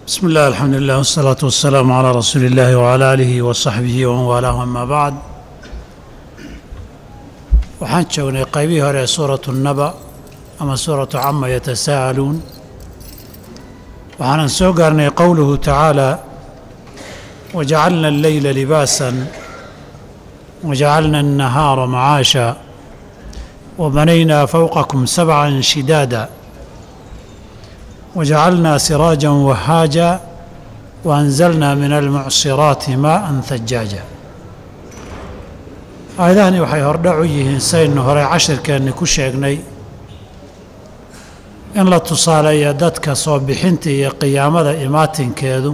بسم الله الحمد لله والصلاة والسلام على رسول الله وعلى آله وصحبه ومن والاه أما بعد waxaan joognay qaybihii hore ee suuratu naba ama suuratu cama yatasaa'aluun waxaanan soo gaarnay qowluhu tacaala wajacalna alleyla libaasan wajacalna annahaara macaasha wabanaynaa fowqakum sabcan shidaada wajacalnaa siraajan wahaaja waanzalnaa min almucsiraati maa'an thajaaja aayadahani waxay hordhac u yihiin saynu horey cashirkeenni ku sheegnay in la tusaaleeya dadka soo bixinta iyo qiyaamada imaatinkeedu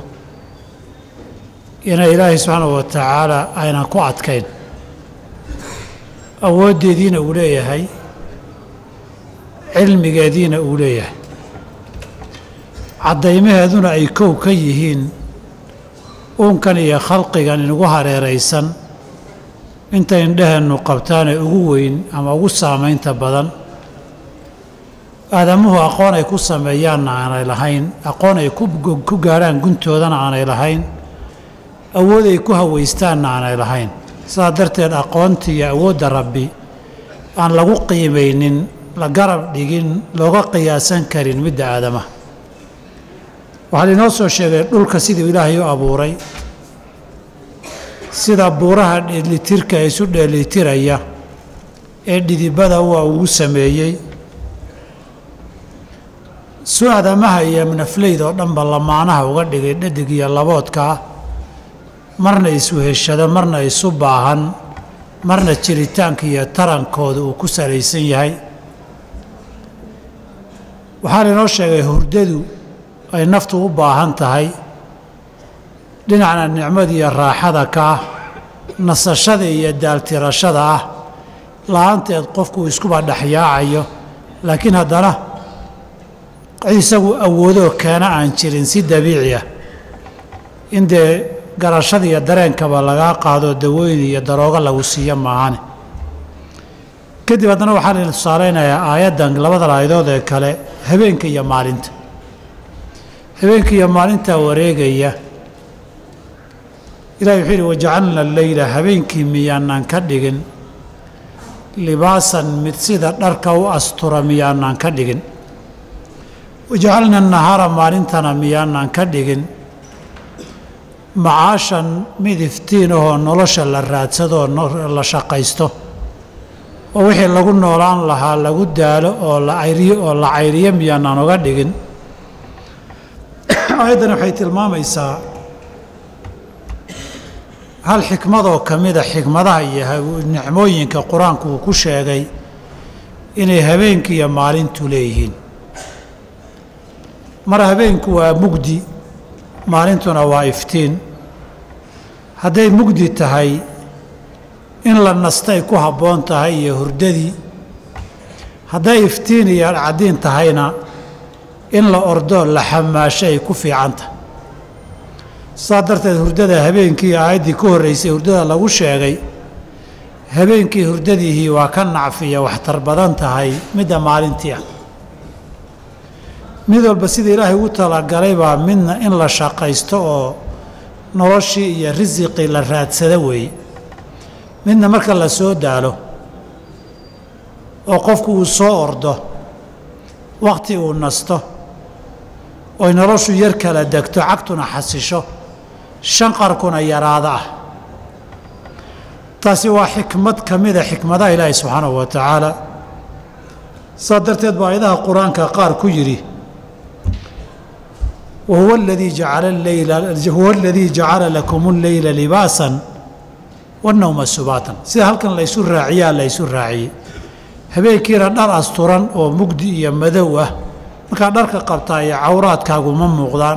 inay ilaahay subxaanahu wa tacaala aynan ku adkayn awooddeediina uu leeyahay cilmigeediina uu leeyahay caddaymaheeduna ay kow ka yihiin uunkan iyo khalqigan inugu hareeraysan inta indhaheennu qabtaanee ugu weyn ama ugu saamaynta badan aadamuhu aqoon ay ku sameeyaanna aanay lahayn aqoon ay ku gaadhaan guntoodana aanay lahayn awood ay ku hawaystaanna aanay lahayn sidaa darteed aqoonta iyo awoodda rabbi aan lagu qiimaynin la garab dhigin looga qiyaasan karin midda aadamaha waxaa lainoo soo sheegay dhulka siduu ilaahay u abuuray sida buuraha dheelitirka isu dheelitiraya ee dhidibada waa ugu sameeyey su aadamaha iyo nafleyd oo dhanba lamaanaha uga dhigay dhadig iyo laboodkaa marna isweheshado marna isu baahan marna jiritaanka iyo tarankooda uu ku salaysan yahay waxaa lainoo sheegay hurdadu ay naftu u baahan tahay dhinacna nicmada iyo raaxada ka ah nasashada iyo daaltirashada ah la-aanteed qofku iskuba dhexyaacayo laakiin haddana isagu awoodoo keena aan jirin si dabiici ah in dee garashada iyo dareenkaba lagaa qaado dawooyin iyo daroogo lagu siiyo maahane kadib haddana waxaa layna tusaalaynayaa aayaddan labadan aayadood ee kale habeenka iyo maalinta habeenka iyo maalintaa wareegaya ilahi wuxuu yidhi wajacalna alleyla habeenkii miyaanaan ka dhigin libaasan mid sida dharka u astura miyaanaan ka dhigin wajacalna nahaara maalintana miyaanaan ka dhigin macaashan mid iftiin ahoo nolosha la raadsadoo la shaqaysto oo wixii lagu noolaan lahaa lagu daalo oo la ayriyo oo la cayriyo miyaanaan uga dhigin aayaddan waxay tilmaamaysaa hal xikmadoo ka mida xikmadaha iyo nicmooyinka qur-aanku uu ku sheegay inay habeenku iyo maalintu leeyihiin mar habeenku waa mugdi maalintuna waa iftiin hadday mugdi tahay in la nastay ku habboon tahay iyo hurdadii hadday iftiin iyo caddiin tahayna in la ordoo la xamaasho ay ku fiican tahay saa darteed hurdada habeenkii aayaddii ku horraysay hurdada lagu sheegay habeenkii hurdadiihii waa ka nacfiya waxtar badan tahay midda maalintii ah mid walba sida ilaahay ugu talagalay baa midna in la shaqaysto oo noloshii iyo risiqii la raadsada weeye midna marka la soo daalo oo qofku uu soo ordo wakhti uu nasto oy noloshu yar kala degto cagtuna xasisho shanqarkuna yaraada ah taasi waa xikmad ka mida xikmadaha ilaahi subxaanahu wa tacaala saa darteed baa ayadaha qur-aanka qaar ku yidhi wahuwa aladii jacala aleyla huwa aladii jacala lakum alleyla libaasan wannowma subaatan sida halkan laysu raaciyaa laysu raaciyey habeenkiina dhar asturan oo mugdi iyo madow ah markaa dharka qabtaa iyo cawraadkaagu ma muuqdaan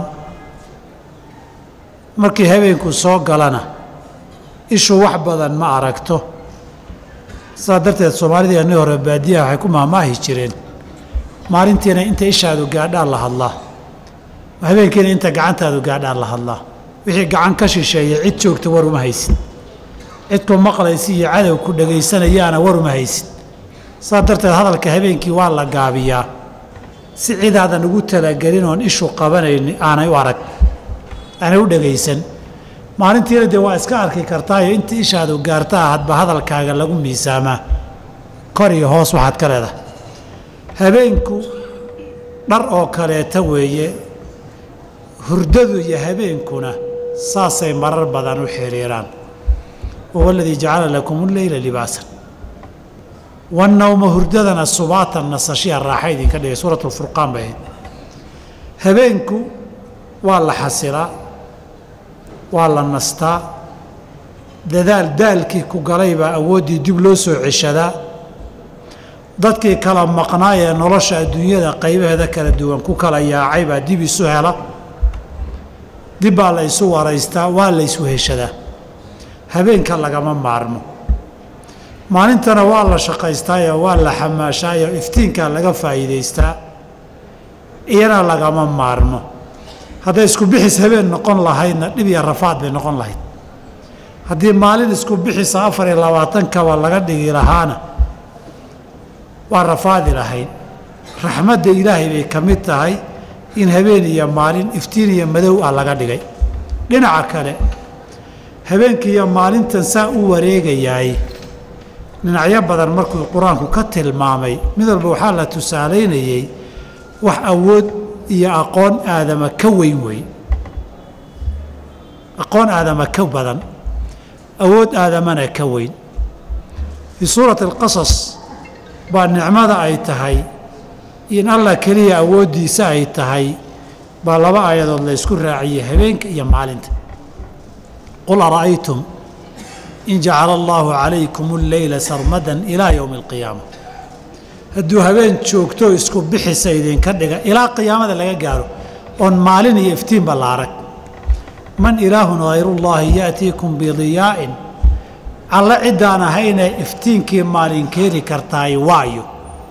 markii habeenku soo galana ishu wax badan ma aragto saa darteed soomaalidii annii hore baadiyaha waxay ku maahmaahi jireen maalintiina inta ishaadu gaadhaan la hadlaa habeenkiina inta gacantaadu gaadhaan la hadlaa wixii gacan ka shisheeya cid joogta war uma haysid cidku maqlaysi iyo cadow ku dhegaysanayaana war uma haysid saa darteed hadalka habeenkii waa la gaabiyaa si cidaadan ugu talagelin oon ishu qabanayni aanay u arag aanay u dhegaysan maalintiina dee waa iska arki kartaayo inta ishaadu gaartaa hadba hadalkaaga lagu miisaamaa kor iyo hoos waxaad ka leedahay habeenku dhar oo kaleeta weeye hurdadu iyo habeenkuna saasay marar badan u xiriiraan wahuwa aladii jacala lakum leyla libaasan wannawma hurdadana subaatan nasashiya raaxa idinka dhigay suurat lfurqaan bay ahayd habeenku waa la xasilaa waa la nastaa dadaal daalkii ku galay baa awooddii dib loo soo ceshadaa dadkii kala maqnaay ee nolosha adduunyada qaybaheeda kala duwan ku kala yaacay baa dib isu hela dib baa la isu waraystaa waa la isu heshadaa habeenka lagama maarmo maalintana waa la shaqaystaayo waa la xamaashaayo iftiinkaa laga faa'iidaystaa iyana lagama maarmo hadday isku bixis habeen noqon lahaydna dhib iyo rafaad bay noqon lahayd haddii maalin isku bixisa afar iyo labaatankaba laga dhigi lahaana waa rafaadi lahayd raxmadda ilaahay bay ka mid tahay in habeen iyo maalin iftiin iyo madow ah laga dhigay dhinaca kale habeenkii iyo maalintan saa u wareegayaay dhinacyo badan markuu qur-aanku ka tilmaamay mid walba waxaa la tusaalaynayey wax awood iyo aqoon aadama ka weyn wey aqoon aadama ka badan awood aadamana ka weyn fii suurati alqasas baa nicmada ay tahay in allah keliya awooddiisa ay tahay baa laba aayadood la ysku raaciyey habeenka iyo maalinta qul ara'aytum in jacala allaahu calaykum alleyla sarmadan ilaa yowmi alqiyaama hadduu habeen joogto isku bixisa idinka dhiga ilaa qiyaamada laga gaaro oon maalin iyo iftiinba la arag man ilaahun hayrullaahi ya'tiikum bidiyaa'in alle ciddaan ahaynee iftiinkii maalin keeni kartaay waayo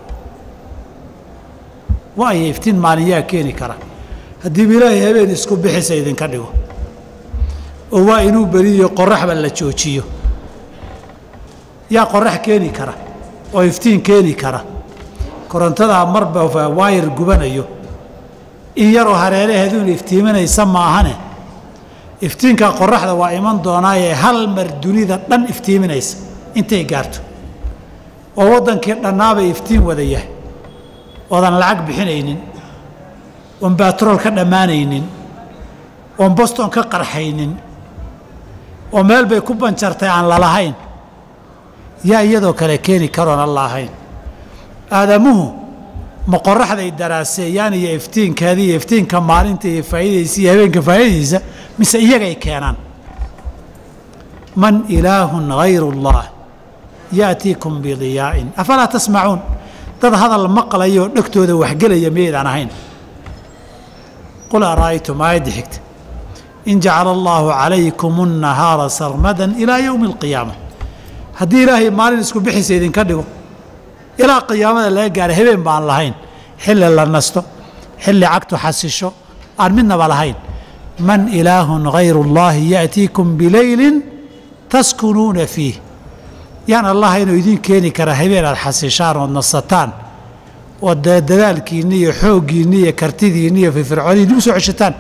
waayo iftiin maalin yaa keeni kara haddiiba ilaahay habeen isku bixisa idinka dhigo oo waa inuu beriyo qoraxba la joojiyo yaa qorax keeni kara oo iftiin keeni kara korontadaa marba waayar gubanayo in yaroo hareeraheeduun iftiiminaysa maahane iftiinka qoraxda waa iman doonaayee hal mar dunida dhan iftiiminaysa intay gaarto oo waddankii dhannaabay iftiin wada yahay oodan lacag bixinaynin oon baatrool ka dhammaanaynin oon boston ka qarxaynin oo meel bay ku banjartay aan lalahayn yaa iyadoo kale keeni karoon alla ahayn aadamuhu ma qoraxday daraaseeyaan iyo iftiinkeeda iyo iftiinka maalinta iyo faa'iidaysa iyo habeenka faa'iidaysa mise iyagay keenaan man ilaahun hayru اllah ya'tiikum bidiyaa'in afalaa tasmacuun dad hadal maqlaya oo dhegtooda waxgelaya miyaydaan ahayn qul ara'aytum aayadda xigta in jacala allaahu calaykum الnahaara sarmadan ilaa yowmi اlqiyaama haddii ilaahay maalin isku bixisa idinka dhigo ilaa qiyaamada laga gaaro habeen baan lahayn xilli la nasto xilli cagtu xasisho aan midnaba lahayn man ilaahun hayru اllaahi ya'tiikum bileylin taskunuuna fiih yaan allah inuu idiin keeni kara habeen aad xasishaan ood nasataan oo dadaalkiinni iyo xooggiinni iyo kartidiinni iyo firfircooniinni u soo ceshataan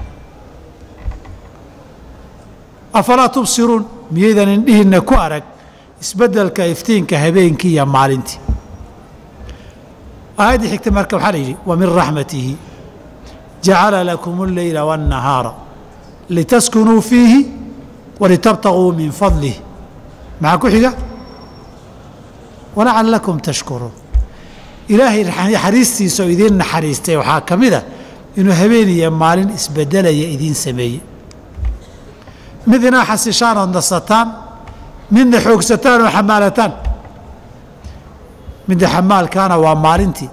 afalaa tubsiruun miyaydan indhihiinna ku arag isbeddelka iftiinka habeenkii iyo maalintii aayaddii xigta marka waxaa la yidhi wa min raxmatihi jacala lakum اlleyla waاnnahaara litaskunuu fiihi walitabtaguu min fadlih maxaa ku xiga walacallakum tashkuruun ilaahay naxariistiisa oo idiin naxariistay waxaa ka mid a inuu habeen iyo maalin isbeddelaya idiin sameeyey mid inaa xasishaan ood nasataan midna xoogsataan oo xamaalataan midda xamaalkaana waa maalintii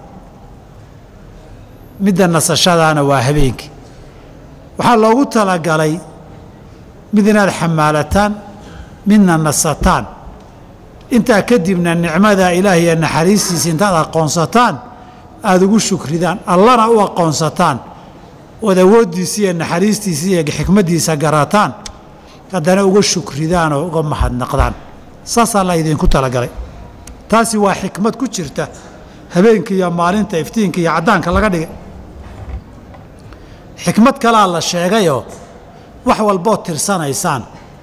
midda nasashadaana waa habeenkii waxaa loogu talagalay mid inaad xamaalataan midna nasataan intaa kadibna nicmada ilaah iyo naxariistiisa intaad aqoonsataan aada ugu shukridaan allana u aqoonsataan ood awooddiisa iyo naxariistiisa iyo xikmaddiisa garataan haddana uga shukridaan oo uga mahadnaqdaan saasaa la idinku talagalay taasi waa xikmad ku jirta habeenka iyo maalinta iftiinka iyo caddaanka laga dhigay xikmad kalaa la sheegayoo wax walbood tirsanaysaan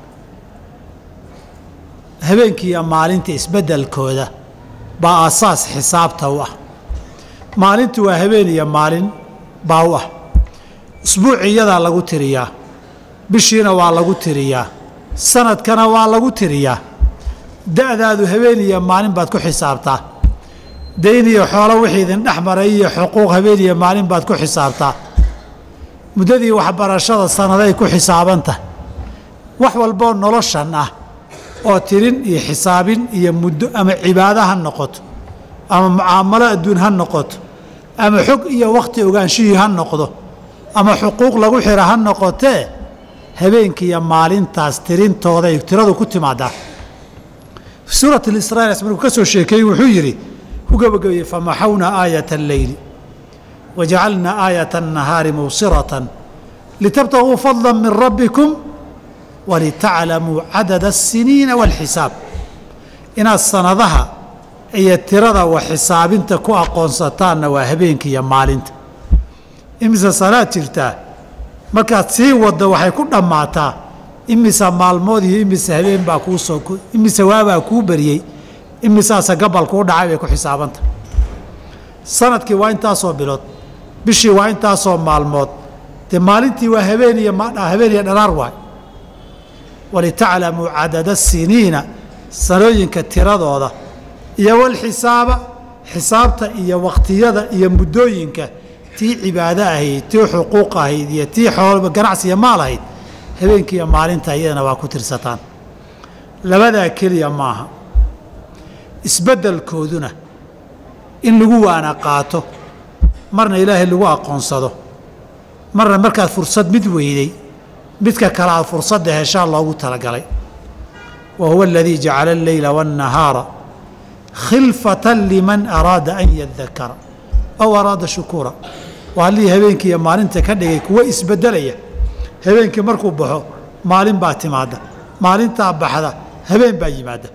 habeenkii iyo maalinta isbeddelkooda baa aasaas xisaabta u ah maalintu waa habeen iyo maalin baa u ah usbuuciyadaa lagu tiriyaa bishiina waa lagu tiriyaa sanadkana waa lagu tiriyaa da'daadu habeen iyo maalin baad ku xisaabtaa dayn iyo xoolo wixii idin dhex maray iyo xuquuq habeen iyo maalin baad ku xisaabtaa muddadii waxbarashada sannaday ku xisaabantahay wax walboo noloshan ah oo tirin iyo xisaabin iyo muddo ama cibaado ha noqoto ama mucaamalo adduun ha noqoto ama xog iyo wakhti ogaanshihii ha noqdo ama xuquuq lagu xira ha noqotee habeenkiiyo maalintaas tirintooday tiradu ku timaadaa suurat lisraa markuu ka soo sheekeeyey wuxuu yidhi ku gebagabeeyey famaxawna aayata alleyli wajacalnaa aayata annahaari mubsiratan litabtaguu fadla min rabbikum walitaclamuu cadada asiniina waalxisaab inaad sanadaha iyo tirada wax xisaabinta ku aqoonsataanna waa habeenka iyo maalinta imise sanaad jirtaa markaad sii waddo waxay ku dhammaataa imise maalmood iyo imise habeen baa kuu soo imise waabaa kuu beriyey imisaase gabal kuu dhacay bay ku xisaabanta sanadkii waa intaasoo bilood bishii waa intaasoo maalmood dee maalintii waa habeen iyo habeen iyo dhanaar waay walitaclamuu cadada siniina sanooyinka tiradooda iyo walxisaaba xisaabta iyo wakhtiyada iyo muddooyinka tii cibaado ahayd tii xuquuq ahayd iyo tii xool ganacsiya maal ahayd habeenkiiyo maalinta iyadana waa ku tirsataan labadaa keliya maaha isbeddelkooduna in lagu waana qaato marna ilaahay lagu aqoonsado marna markaad fursad mid weyday midka kale aad fursadda heshaa loogu talagalay wa huwa aladii jacala alleyla waannahaara khilfatan liman araada an yadakara aw araada shukuura waa allihii habeenkii iyo maalinta ka dhigay kuwa isbeddelaya habeenkii markuu baxo maalin baa timaadda maalintaa baxda habeen baa yimaadda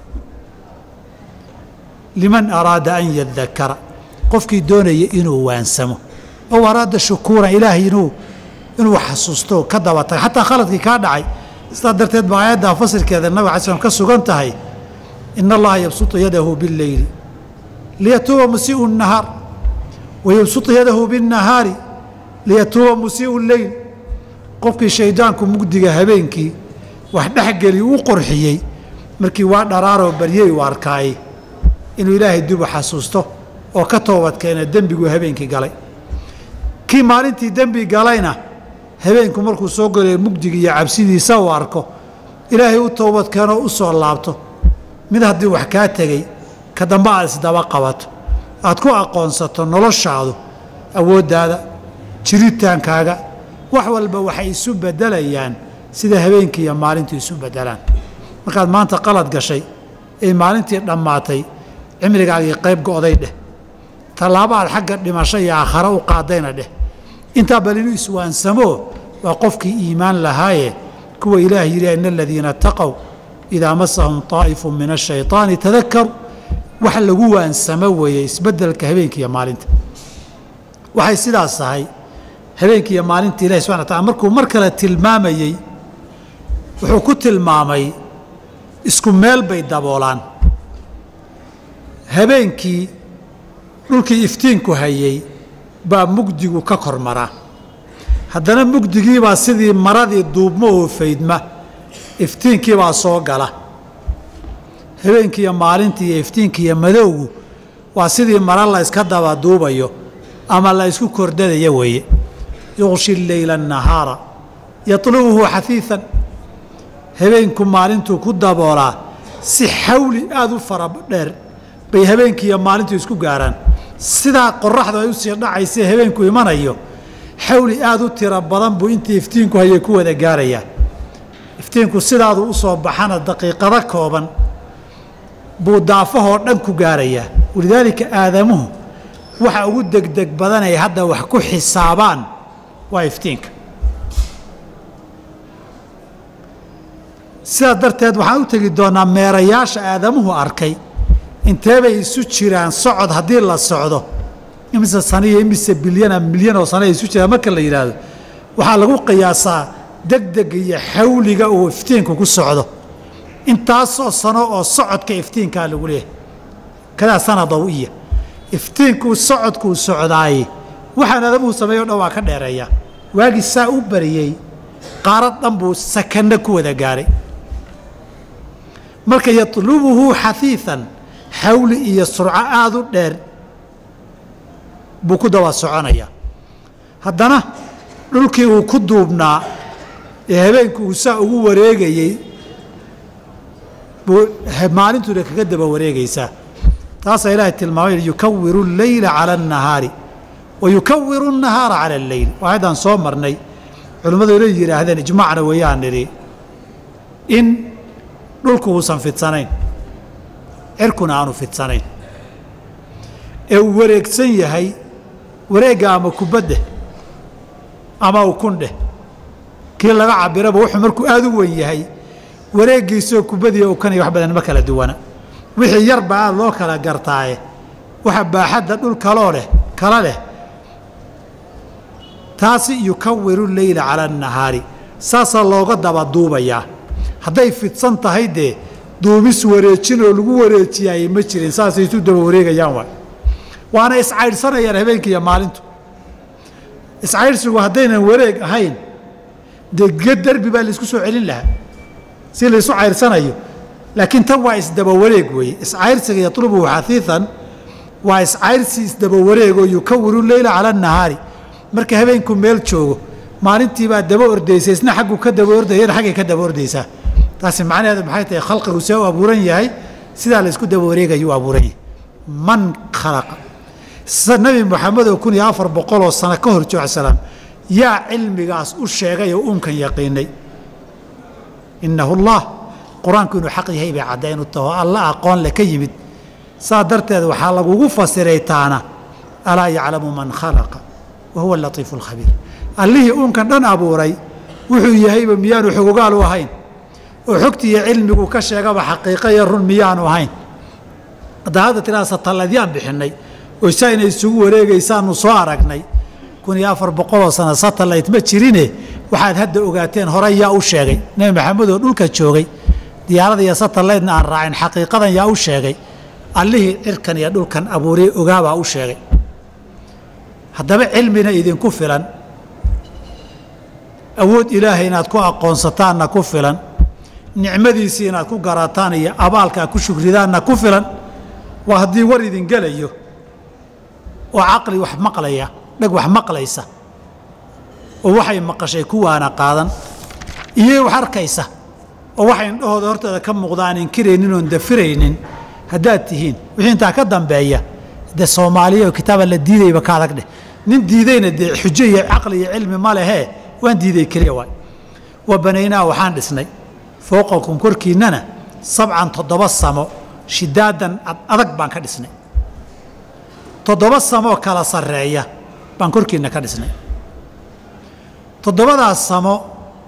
liman araada an yadakara qofkii doonaya inuu waansamo ow araada shukuuran ilaahay inuu inuu xasuusto ka daba taga xataa khaladkii kaa dhacay sidaa darteed baa aayaddaa fasirkeeda nabig alay slm ka sugan tahay ina allaha yabsutu yadahu bileyli liyatuuba musii'u nahaar wayabsutu yadahu binnahaari liyatuuba musii'u leyl qofkii shaydaanku mugdiga habeenkii wax dhexgeli u qorxiyey markii waa dharaaroo baryey u arkaayey inuu ilaahay dubu xasuusto oo ka toobadkeena dembiguu habeenkii galay kii maalintii dembi galayna habeenku markuu soo galayo mugdiga iyo cabsidiisa uu arko ilaahay u toobadkeenoo u soo laabto mid haddii wax kaa tegey ka dambe aad isdaba qabato aad ku aqoonsato noloshaadu awooddaada jiritaankaaga wax walba waxay isu beddelayaan sida habeenkii iyo maalintu isu beddelaan markaad maanta qalad gashay ee maalintii dhammaatay cimrigaagii qayb go'day dheh tallaabo aad xagga dhimasho iyo aakhare u qaadayna dheh intaa bal inuu iswaansamoo waa qofkii iimaan lahaaye kuwa ilaah yidhi ina aladiina taqow idaa masahum طaa'ifu min ashayطaani tadakaru wax lagu waansamo weeye isbeddelka habeenka iyo maalinta waxay sidaas tahay habeenka iyo maalinta ilahi subxana wa taala markuu mar kale tilmaamayey wuxuu ku tilmaamay isku meel bay daboolaan habeenkii dhulkii iftiinku hayey baa mugdigu ka kor maraa haddana mugdigiibaa sidii maradii duubmo oo faydma iftiinkiibaa soo gala habeenkiiyo maalintii iyo iftiinkiiyo madowgu waa sidii mara la yska daba duubayo ama la ysku kordhadaya weeye yuqshi leyla annahaara yatlubuhu xafiifan habeenku maalintuu ku daboolaa si xawli aada u fara dheer bay habeenkii iyo maalintu isku gaaraan sidaa qoraxdu ay u sii dhacaysa habeenku imanayo xawli aada u tiro badan buu intii iftiinku hayay ku wada gaarayaa iftiinku sidaadu u soo baxana daqiiqado kooban buu daafahoo dhan ku gaarayaa walidaalika aadamuhu waxa ugu degdeg badan ay hadda wax ku xisaabaan waa iftiinka sidaas darteed waxaan u tegi doonaa meerayaasha aadamuhu arkay inteebay isu jiraan socod haddii la socdo imise saniyo imise bilyana milyan oo sano ay isu jiraan marka la yidhaahdo waxaa lagu qiyaasaa degdega iyo xawliga uu iftiinku ku socdo intaasoo sano oo socodka iftiinkaa lagu leeyahay kadaa sana dawiya iftiinkuu socodkuu socdaaye waxaan adamuu sameeyo o dhan waa ka dheereeyaa waagii saa u bariyey qaarad dhan buu sakanno ku wada gaaray marka yatlubuhu xafiian xawli iyo surco aada u dheer buu ku daba soconayaa haddana dhulkii uu ku duubnaa ee habeenku uu saa ugu wareegayey buu maalintuuna kaga daba wareegaysaa taasaa ilaahay tilmaamay yukawiru اleyla calى الnahaari wa yukawiru الnahaara calى اleyl waayaddaan soo marnay culimmadu ila yidhaahdeen ijmacna weeyaan nidhi in dhulku uusan fidsanayn cirkuna aanu fidsanayn ee uu wareegsan yahay wareegga ama kubaddeh ama ukundheh kii laga cabiraba wuxuu markuu aada u wen yahay wareeggiisoo kubadiiyo ukaniyo wax badan ma kala duwana wixii yarba aada loo kala gartaaye waxa baaxadda dhul kaloo leh kala leh taasi yukawiru leyla cala annahaari saasaa looga daba duubayaa hadday fidsan tahay dee duumis wareejin oo lagu wareejiyaayey ma jirin saasay isu daba wareegayaan waay waana iscaydhsanayaan habeenkii iyo maalintu iscaydhsigu haddaynan wareeg ahayn dee ge derbi baa laisku soo celin lahaa si laysu cayrsanayo laakiin tan waa isdaba wareeg weeye iscayrsiga yatlubuhu xafiian waa iscayrsi isdaba wareegoo yukawiru leyla cala annahaari marka habeenku meel joogo maalintiibaa daba ordaysa isna xaggu ka daba ordayana xaggay ka daba ordaysaa taasi macnaheedu maxay tahay khalqigu see u abuuran yahay sidaa laysku daba wareegaya u abuuran yahay man khalaqa nabi moxamed oo kun iyo afar boqoloo sano ka hor jooc salaam yaa cilmigaas u sheegay oo uunkan yaqiinay innahu allah qur-aanku inuu xaq yahay bay caddaynu taho alla aqoon le ka yimid saa darteed waxaa lagugu fasiray taana alaa yaclamu man khalaqa wa huwa alatiifu alkhabiir allihii uunkan dhan abuuray wuxuu yahayba miyaanu xogogaal u ahayn oo xogti iyo cilmigu ka sheegaba xaqiiqa iyo run miyaanu ahayn haddaa hadda tiraa satalladyaan bixinnay oo saa inay isugu wareegaysaanu soo aragnay kun iyo afar boqoloo sano satellayt ma jirine waxaad hadda ogaateen hore yaa u sheegay nebi maxamed oo dhulka joogay diyaarada iyo satellaytna aan raacin xaqiiqadan yaa u sheegay allihii cirkan iyo dhulkan abuuray ogaabaa u sheegay haddaba cilmina idinku filan awood ilaahay inaad ku aqoonsataanna ku filan nicmadiisii inaad ku garataan iyo abaalka aad ku shukridaanna ku filan waa haddii war idin gelayo oo caqli wax maqlaya dhag wax maqlaysa oo waxay maqashay kuwaana qaadan iyo wax arkaysa oo waxay indhahooda hortooda ka muuqda aan inkiraynin oon dafiraynin haddaad tihiin wixii intaa ka dambeeya dee soomaaliya oo kitaaba la diidayba ka adag dheh nin diidayna dee xujo iyo caqli iyo cilmi ma lehee waan diiday keliya waay wa banaynaa waxaan dhisnay fooqakum korkiinnana sabcan toddoba samo shidaadan adag baan ka dhisnay toddoba samoo kala sarreeya baan korkiinna ka dhisnay toddobadaas samo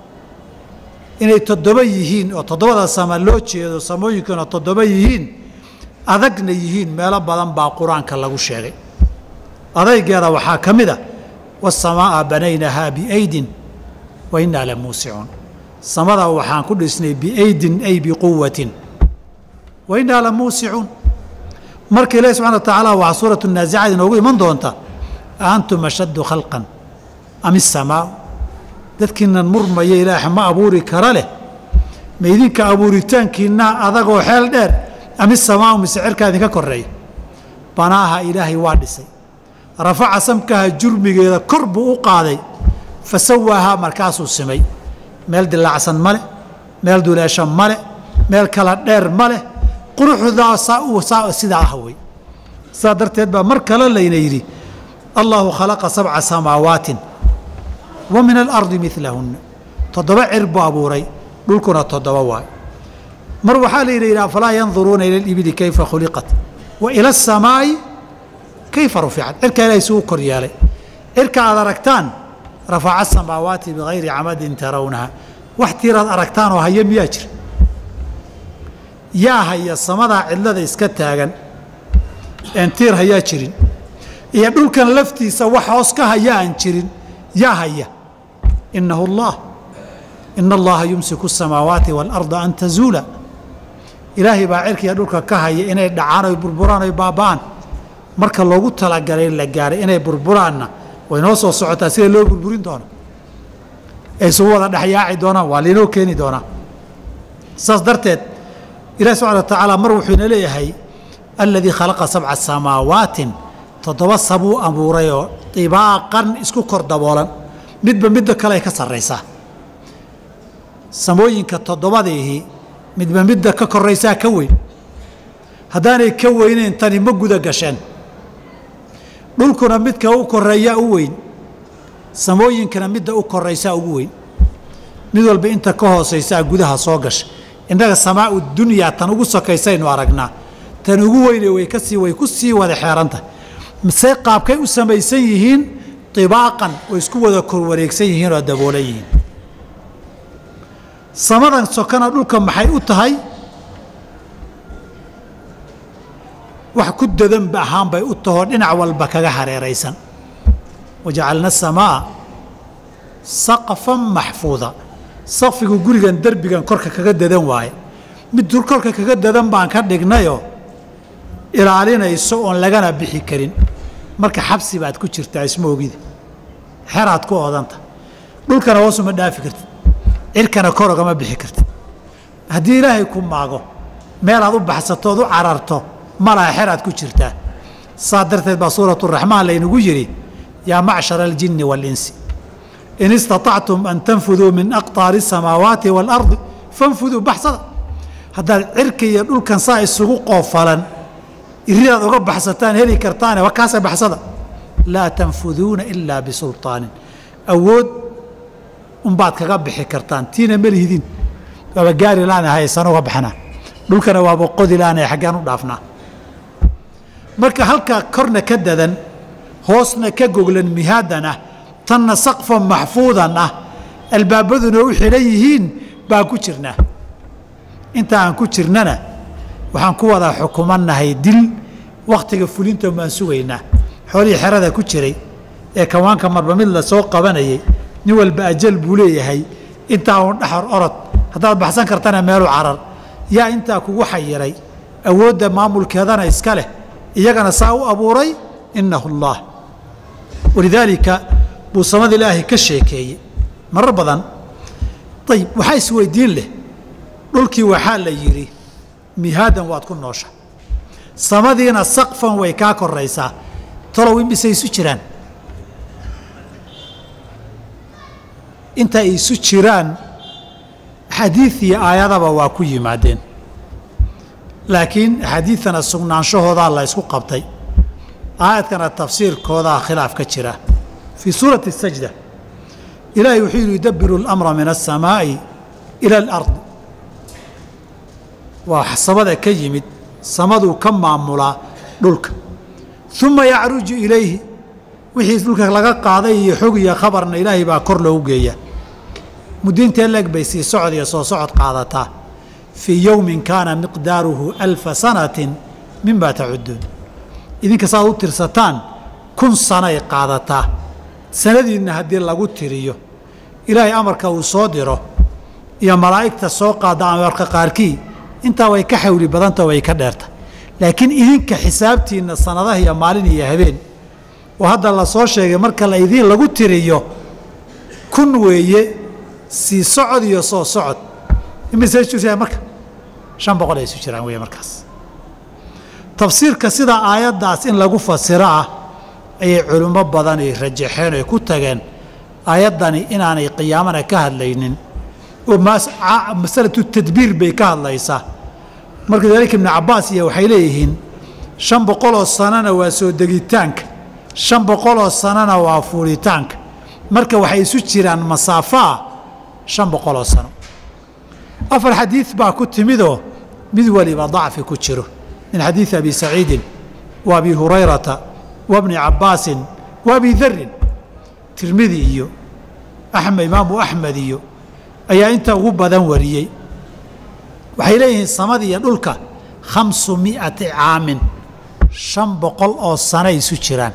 inay toddoba yihiin oo toddobada sama loo jeedo samooyinkuna toddoba yihiin adagna yihiin meelo badan baa qur-aanka lagu sheegay adaygeeda waxaa ka mid a wasamaa'a banaynahaa biaydin wa innaa la muusicuun samada waxaan ku dhisnay biaydin ay biquwatin wa innaa la muusicuun marka ilahi subxana wa tacaala waxaa suuratu naasicad inoogu iman doonta a antum ashaddu khalqan am isamaau dadkiinan murmaya ilaah ma abuuri kara leh ma idinka abuuritaankiinaa adagoo xeel dheer am isamaau mise cirkaa idinka koreeya banaaha ilaahay waa dhisay rafaca samkaha jurmigeeda kor buu u qaaday fa sawaahaa markaasuu simay meel dilaacsan ma leh meel duleesho ma leh meel kala dheer ma leh quruxdaa sidaa ah wey sidaa darteed baa mar kale layna yidhi allaahu khalaqa sabca samaawaatin wa min alardi milahunna toddoba cir buu abuuray dhulkuna toddoba waay mar waxaa la yidhi afalaa yanduruuna ila alibili kayfa khuliqat wa ila asamaa'i kayfa ruficat cirkaa ilahay suu kor yeelay cirka aad aragtaan rafaca asamaawaati bigayri camadin tarawnaha wax tiiraad aragtaan oo haya miyaa jira yaa haya samadaa cidlada iska taagan een tiir hayaa jirin iyo dhulkan laftiisa wax hoos ka haya aan jirin yaa haya innahu allah ina allaha yumsiku asamaawaati waalarda an tazuula ilaahay baa cirkiga dhulka ka haya inay dhacaan oy burburaan oy baaba'aan marka loogu talagalay la gaaray inay burburaanna way noo soo socotaa sida loo burburin doono ay isugu wada dhexyaaci doonaan waa lainoo keeni doonaa saas darteed ilahi subxana wa tacaala mar wuxuu ina leeyahay aladii khalaqa sabca samaawaatin toddoba sabuu abuuray oo dibaaqan isku kor daboolan midba midda kale ay ka sarraysaa samooyinka toddobadiihi midba midda ka koraysaa ka weyn haddaanay ka weyneyn tani ma guda gasheen dhulkuna midka u koreeyaa u weyn samooyinkana midda u koraysaa ugu weyn mid walba inta ka hoosaysaa gudaha soo gasha innaga samaau dunyaa tan ugu sokaysaynu aragnaa tan ugu weyne way kasii way ku sii wada xeerantahay se qaabkay u samaysan yihiin dibaaqan way isku wada korwareegsan yihiin oo daboolan yihiin samadan sokana dhulka maxay u tahay wax ku dadanba ahaan bay u tahoo dhinac walba kaga hareeraysan wajacalna asamaa saqfan maxfuuda saqfigu gurigan derbigan korka kaga dadan waaye mid dur korka kaga dadan baan ka dhignayoo ilaalinayso oon lagana bixi karin marka xabsi baad ku jirtaa isma ogida xeraad ku oodanta dhulkana hoosuma dhaafi kartid cirkana kor ogama bixi kartid haddii ilaahay ku maago meelaad u baxsato ood u cararto malaha xeraad ku jirtaa saa darteed baa suuraturaxmaan laynagu yidhi yaa macshara aljinni waalinsi in istaطactum an tanfuduu min aqطaari الsamaawaati wاlardi fanfuduu baxsada haddaad cirka iyo dhulkan saa isugu qoofalan iridaad uga baxsataan heli kartaane wakaasa baxsada laa tanfuduuna ilaa bisulطaanin awood unbaad kaga bixi kartaan tiina ma lihidin waaba gaari laana haysan uga baxnaa dhulkana waaba qodi laana xaggaan u dhaafnaa marka halkaa korna ka dadan hoosna ka goglan mihaadan ah tanna saqfan maxfuudan ah albaabaduna u xidhan yihiin baan ku jirnaa inta aan ku jirnana waxaan ku wada xukumannahay dil wakhtiga fulinta baan sugaynaa xoolihii xerada ku jiray ee kawaanka marba mid la soo qabanayay nin walba ajal buu leeyahay intaa uun dhaxar orod haddaad baxsan kartana meelu carar yaa intaa kugu xayiray awoodda maamulkeedana iska leh iyagana saa u abuuray innahu allaah walidaalika buu samada ilaahay ka sheekeeyey marar badan ayib waxaa isweydiin leh dhulkii waxaa la yidhi mihaadan waad ku noosha samadiina saqfan way kaa koraysaa talow imisay isu jiraan inta ay isu jiraan xadiid iyo aayadaba waa ku yimaadeen laakiin axaadiidtana sugnaanshahoodaa la ysku qabtay aayadkana tafsiirkoodaa khilaaf ka jira fii suurati الsajda ilaahay wuxuu yidhi yudabiru اlamra min الsamaaءi ilى اlardi waa samada ka yimid samaduu ka maamulaa dhulka uma yacruju ilayhi wixii dhulka laga qaaday iyo xog iyo khabarna ilaahay baa kor loogu geeyaa mudintee leeg bay sii socod iyo soo socod qaadataa fii yowmin kaana miqdaaruhu alfa sanatin mima tacuduun idinka saaad u tirsataan kun sanay qaadataa sanadiinna haddii lagu tiriyo ilaahay amarka uu soo diro iyo malaa'igta soo qaada amarka qaarkii intaa way ka xawli badanta way ka dheerta laakiin idinka xisaabtiinna sanadaha iyo maalin iyo habeen oo hadda la soo sheegay marka la idiin lagu tiriyo kun weeye sii socod iyo soo socod imise isu marka shan boqol ay isu jiraan weeye markaas tafsiirka sida aayaddaas in lagu fasiro ah ayay culimmo badan ay rajaxeen oy ku tageen aayaddani inaanay qiyaamana ka hadlaynin oo masalatu tadbiir bay ka hadlaysaa marka dalika ibnu cabbaas iyo waxay leeyihiin shan boqoloo sanona waa soo degitaanka shan boqoloo sanona waa fuulitaanka marka waxay isu jiraan masaafaa shan boqoloo sano afar xadiid baa ku timidoo mid waliba dacfi ku jiro min xadiidi abi saciidin wa abi hurayrata wa bni cabbaasin wa abi darin tirmidi iyo axmed imaamu axmed iyo ayaa inta ugu badan wariyey waxay leeyihiin samada iyo dhulka khamsu mi'ati caamin shan boqol oo sano isu jiraan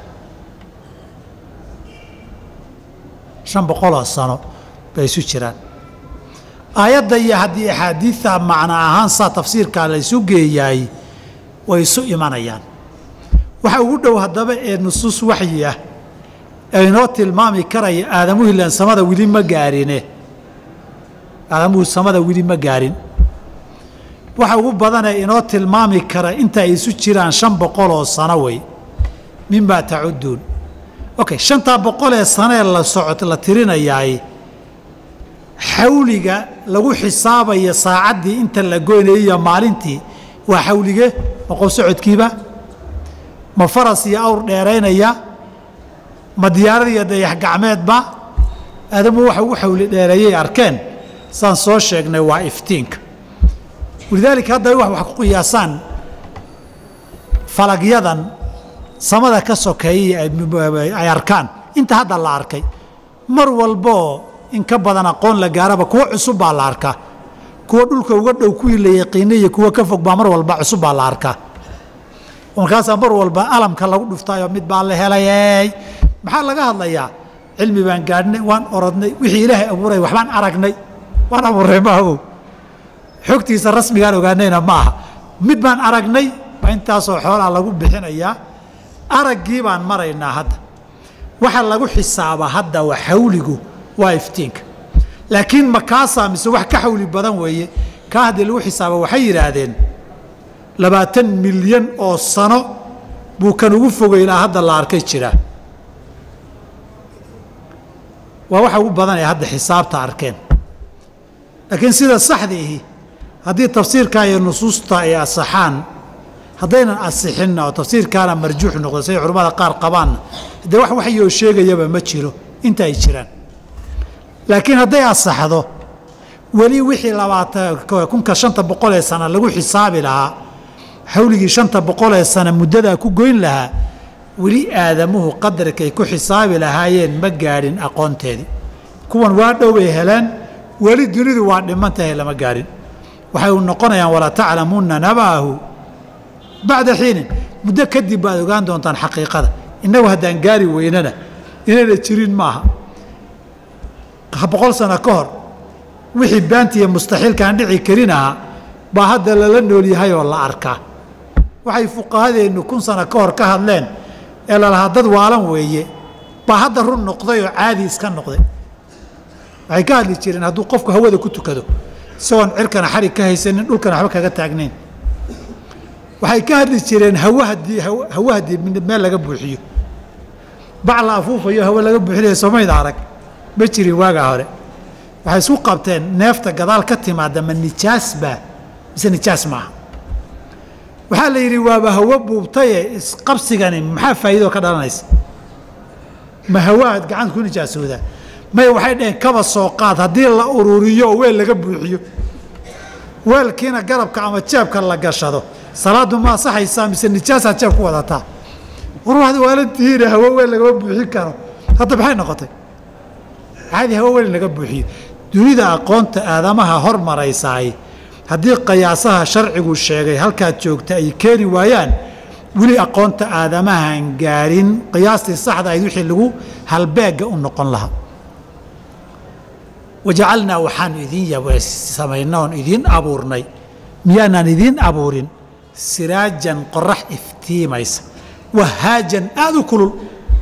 shan boqoloo sano bay isu jiraan aayadda iyo haddii axaadiidta macno ahaan saa tafsiirkaa la ysu geeyaay way isu imanayaan waxa ugu dhow haddaba ee nusuus waxyi ah ee inoo tilmaami karaya aadamuhu ilaan samada weli ma gaarine aadamuhu samada weli ma gaarin waxa ugu badanee inoo tilmaami kara inta ay isu jiraan shan boqol oo sano wey mimaa tacudduun okay shantaa boqol ee sanee la socot la tirinayaay xawliga lagu xisaabaya saacaddii inta la goynayaiyo maalintii waa xawlige ma qof socodkiiba ma faras iyo awr dheeraynaya ma diyaarad iyo dayax gacmeedba aadamu waxa ugu xawli dheereeyay arkeen saan soo sheegnay waa iftiinka walidaalika hadda wax wax ku qiyaasaan falagyadan samada ka sokeeyay ay arkaan inta hadda la arkay mar walboo in ka badan aqoon la gaaraba kuwo cusub baa la arkaa kuwa dhulka uga dhow kuwii la yaqiinay iyo kuwa ka fog baa mar walba cusub baa la arkaa markaasaa mar walba alamka lagu dhuftaayo mid baa la helayey maxaa laga hadlayaa cilmi baan gaadhnay waan orodnay wixii ilaahay abuuray waxbaan aragnay waan abuurray maaho xogtiisa rasmigaan ogaanayna ma aha mid baan aragnay waa intaasoo xoolaa lagu bixinayaa araggii baan maraynaa hadda waxa lagu xisaaba hadda waa xawligu waa iftiinka laakiin ma kaasaa mise wax ka xawli badan weeye kaa haddii lagu xisaaba waxay yidhaahdeen labaatan milyan oo sano buu kan ugu fogay ilaa hadda la arkay jiraa waa waxa ugu badan ee hadda xisaabta arkeen laakiin sida saxda ihi haddii tafsiirka iyo nusuusta ay asaxaan haddaynan asixinna oo tafsiirkaana marjuux noqdo siday culimmada qaar qabaanna dee wax waxyoo sheegayaba ma jiro inta ay jiraan laakiin hadday asaxdo weli wixii labaatan kunka shanta boqol ee sana lagu xisaabi lahaa xawligii shanta boqol ee sana muddadaa ku goyn lahaa weli aadamuhu qadarkay ku xisaabi lahaayeen ma gaadhin aqoonteedii kuwan waa dhowbay heleen weli dunidu waa dhiman tahay lama gaadhin waxay u noqonayaan walaa taclamunna naba'ahu bacda xiinin muddo kadib baad ogaan doontaan xaqiiqada innagu haddaan gaari weynana inayna jirin maaha boqol sano ka hor wixii baantiiyo mustaxiilkaan dhici karin ahaa baa hadda lala nool yahay oo la arkaa waxay fuqahadeennu kun sano ka hor ka hadleen ee lalahaa dad waalan weeye baa hadda run noqday oo caadi iska noqday waxay ka hadli jireen hadduu qofku hawada ku tukado isagoon cirkana xarig ka haysanin dhulkana waxba kaga taagnayn waxay ka hadli jireen hawa haddii hawa haddii meel laga buuxiyo bac la afuufayo hawe laga buuxinayo somayda arag ma jirin waagaa hore waxay isku qabteen neefta gadaal ka timaada ma nijaas baa mise nijaas maaha waxaa la yidhi waaba hawo buubtaye isqabsigani maxaa faa'iidoo ka dhalanaysa ma hawa aad gacanta ku nijaasoodaa maya waxay dhaheen kaba soo qaad haddii la ururiyo oo weel laga buuxiyo weelkiina garabka ama jeebka la gashado salaaddu ma asaxaysaa mise nijaasaad jeeb ku wadataa warwaxda waalantihiina hawo weel lagama buuxin karo hadda maxay noqotay caadi hawo weel laga buuxiyo dunida aqoonta aadamaha hormaraysaay haddii qiyaasaha sharcigu sheegay halkaad joogta ay keeni waayaan weli aqoonta aadamahan gaarin qiyaastii saxda ayd wixii lagu halbeega u noqon lahaa wajacalnaa waxaanu idiin samaynay oon idiin abuurnay miyaanaan idiin abuurin siraajan qorax iftiimaysa wahaajan aada u kulul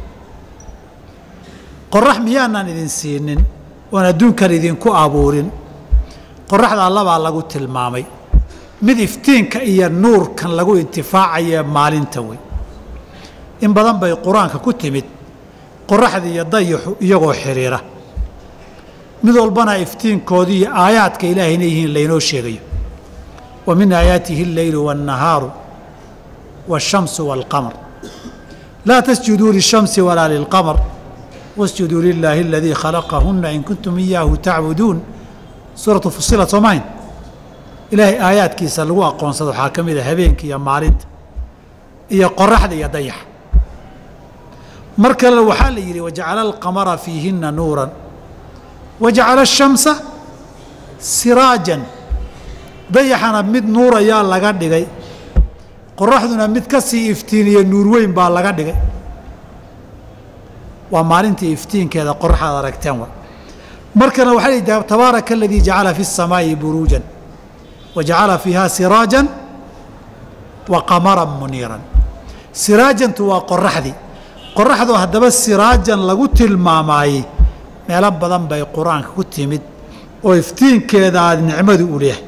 qorax miyaanaan idin siinin oon adduunkan idinku abuurin qoraxdaa labaa lagu tilmaamay mid iftiinka iyo nuurkan lagu intifaacaye maalinta wey in badan bay qur-aanka ku timid qoraxda iyo dayaxu iyagoo xidhiira mid walbana iftiinkoodii iyo aayaadka ilaahayna yihiin laynoo sheegayo wa min aayaatihi alleylu waannahaaru waashamsu waalqamar laa tasjuduu lishamsi walaa lilqamar wasjuduu lilaahi aladii khalaqahunna in kuntum iyaahu tacbuduun suuratu fusilat soomahayn ilaahay aayaadkiisa lagu aqoonsado waxaa ka mid a habeenka iyo maalinta iyo qoraxda iyo dayaxa mar kalena waxaa la yidhi wajacala alqamara fiihinna nuuran wajacala ashamsa siraajan dayaxana mid nuurayaa laga dhigay qoraxduna mid ka sii iftiiniyo nuur weyn baa laga dhigay waa maalintii iftiinkeeda qoraxaad aragteen wa markana waxaa lihi tabaaraka aladii jacala fi الsamaa'i buruujan wa jacala fiiha siraajan wa qamaran muniiran siraajantu waa qoraxdii qoraxdoo haddaba siraajan lagu tilmaamaayey meelo badan bay qur-aanka ku timid oo iftiinkeeda aad nicmadu u leehay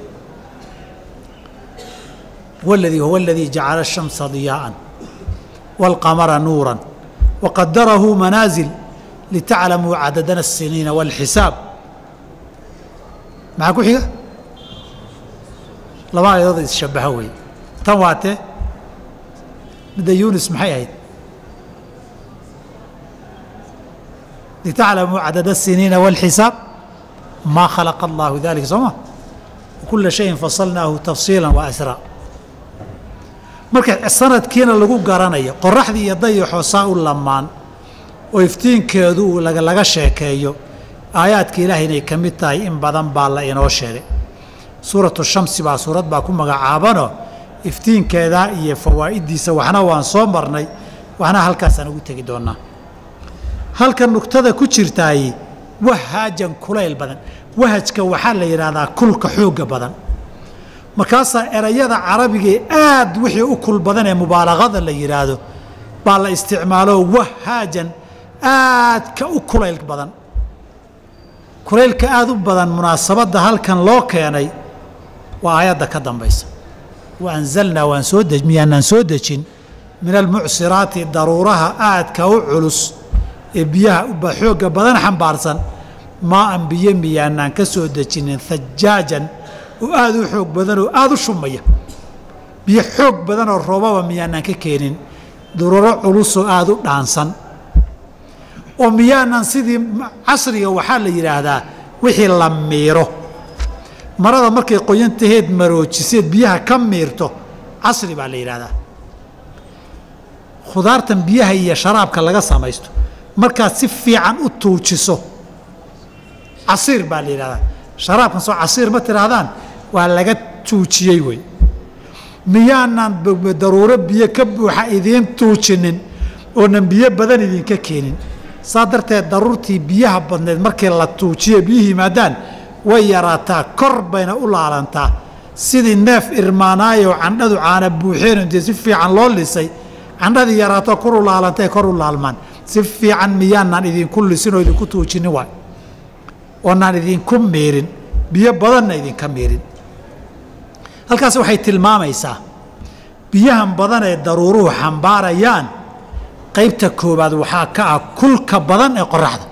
waladii huwa aladii jacala الshamsa diyaa'an wاlqamara nuuran waqadarahu manaasil litaclamuu cadadana الsiniina wاlxisaab maxaa ku xiga laba ayadood isshabaha weeye tan waa tee midda yunis maxay ahayd litaclamuu cadada الsiniina wاlxisaab maa khalaqa allahu dalika soo ma kula shayin fasalnaahu tafsiila wa asraa marka sanadkiina lagu garanayo qoraxdii iyo dayaxoo saa u lamaan oo iftiinkeedu uu laga sheekeeyo aayaadka ilaahay inay ka mid tahay in badan baa la inoo sheegay suuratu shamsi baa suurad baa ku magacaabanoo iftiinkeedaa iyo fawaa'iddiisa waxna waan soo marnay waxna halkaasaan ugu tegi doonnaa halka nugtada ku jirtaay wahaajan kulayl badan wahajka waxaa la yidhaahdaa kulka xoogga badan markaasaa erayada carabigae aad wixii u kul badan ee mubaalaqada la yidhaahdo baa la isticmaalo wahaajan aadka u kulayl badan kulaylka aad u badan munaasabadda halkan loo keenay waa aayadda ka dambaysa wa anzalnaa waan soo de miyaanaan soo dejin min almucsiraati daruuraha aadka u culus ee biyaha xoogga badan xambaarsan maa an biyo miyaanaan ka soo dejinin hajaajan oo aada u xoog badan oo aada u shumaya biyo xoog badan oo roobaba miyaanaan ka keenin dururo culusoo aada u dhaansan oo miyaanan sidii casriga waxaa la yidhaahdaa wixii la miiro marada markay qoyantaheed maroojiseed biyaha ka miirto casri baa la yidhaahdaa khudaartan biyaha iyo sharaabka laga samaysto markaad si fiican u tuujiso casiir baa la yidhahdaa sharaabkan soo casiir ma tidhaahdaan waa laga tuujiyey wey miyaanan daruuro biyo ka buuxa idiin tuujinin oonan biyo badan idinka keenin saa darteed daruurtii biyaha badneed markii la tuujiyo biyuhu yimaadaan way yaraataa kor bayna u laalantaa sidii neef irmaanaayoo candhadu caana buuxeen intee si fiican loo lisay candhadii yaraato kor u laalantay kor u laalmaan si fiican miyaanaan idinku lisin oo idinku tuujinin waay oonaan idinku miirin biyo badanna idinka miirin halkaas waxay tilmaamaysaa biyahan badan ee daruuruhu xambaarayaan qaybta koowaad waxaa ka ah kulka badan ee qoraxda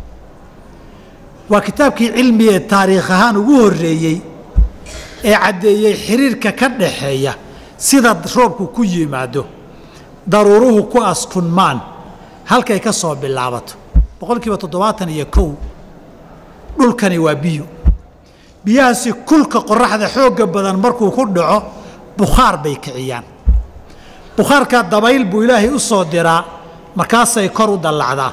waa kitaabkii cilmiga ee taariikh ahaan ugu horreeyey ee caddeeyey xiriirka ka dhaxeeya sida roobku ku yimaado daruuruhu ku askunmaan halkay ka soo bilaabato boqol kiiba toddobaatan iyo kow dhulkani waa biyo biyahaasi kulka qoraxda xoogga badan markuu ku dhaco bukhaar bay kiciyaan bukhaarkaa dabayl buu ilaahay u soo diraa markaasay kor u dallacdaa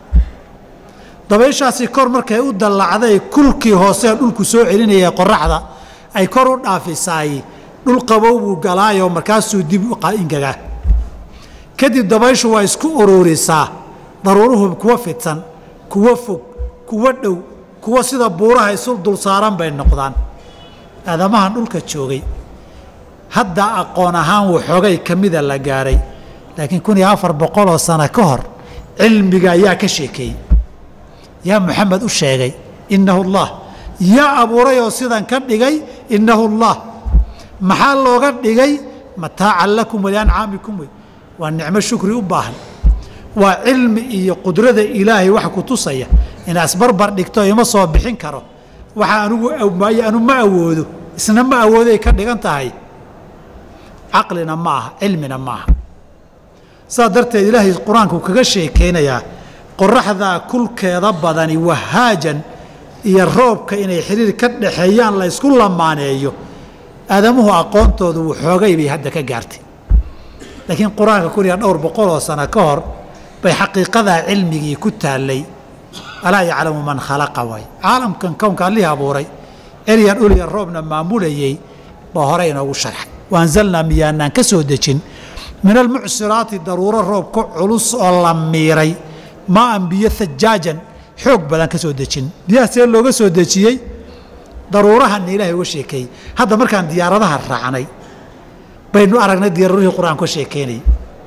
dabayshaasi kor markay u dallacday kulkii hoosee dhulku soo celinaya qoraxda ay kor u dhaafisaay dhul qabow buu galaayoo markaasuu dib u ingagaa kadib dabayshu waa isku ururisaa daruuruhu kuwa fidsan kuwa fog kuwa dhow kuwa sida buuraha isu dul saaran bay noqdaan aadamahan dhulka joogay hadda aqoon ahaan waxoogay ka mida la gaaray laakiin kun iyo afar boqoloo sano ka hor cilmiga ayaa ka sheekeeyey yaa moxamed u sheegay innahu allah yaa abuuray oo sidan ka dhigay innahu allah maxaa looga dhigay mataacan lakum waliancaamikum wey waa nicmo shukri u baahan waa cilmi iyo qudrada ilaahay wax ku tusaya inaa isbarbar dhigto ima soo bixin karo waxa anugu anu ma awoodo isna ma awooday ka dhigan tahay caqlina ma aha cilmina ma aha saas darteed ilaahay qur-aanku kaga sheekeynayaa qoraxdaa kulkeeda badani wahaajan iyo roobka inay xiriir ka dhaxeeyaan la ysku lamaaneeyo aadamuhu aqoontoodu waxoogay bay hadda ka gaartay laakiin qur-aanka kun iyo dhowr boqoloo sano ka hor bay xaqiiqadaa cilmigii ku taallay alaa yaclamu man khalaqa waay caalamkan kownka allihii abuuray ceryan dhulya roobna maamulayey baa hore inoogu sharxay waanzalnaa miyaanaan ka soo dejin min almucsiraati daruuro roob ka culus oo la miiray maa an biyo hajaajan xoog badan ka soo dejin biyaha see looga soo dejiyey daruurahanna ilaahay uga sheekeeyey hadda markaan diyaaradaha raacnay baynu aragnay diyaaruurihii qur-aan ka sheekeynayay